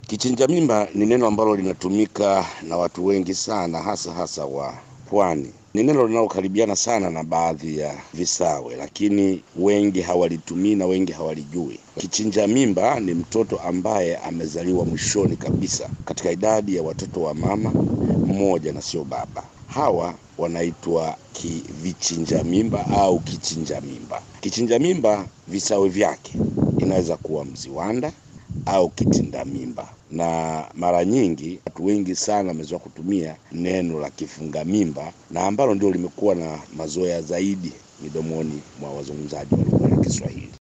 Kichinja mimba ni neno ambalo linatumika na watu wengi sana, hasa hasa wa pwani. Ni neno linalokaribiana sana na baadhi ya visawe, lakini wengi hawalitumii na wengi hawalijui. Kichinja mimba ni mtoto ambaye amezaliwa mwishoni kabisa katika idadi ya watoto wa mama mmoja na sio baba. Hawa wanaitwa vichinja mimba au kichinja mimba. Kichinja mimba visawe vyake inaweza kuwa mziwanda au kitinda mimba, na mara nyingi watu wengi sana wamezoea kutumia neno la kifunga mimba, na ambalo ndio limekuwa na mazoea zaidi midomoni mwa wazungumzaji wa lugha ya Kiswahili.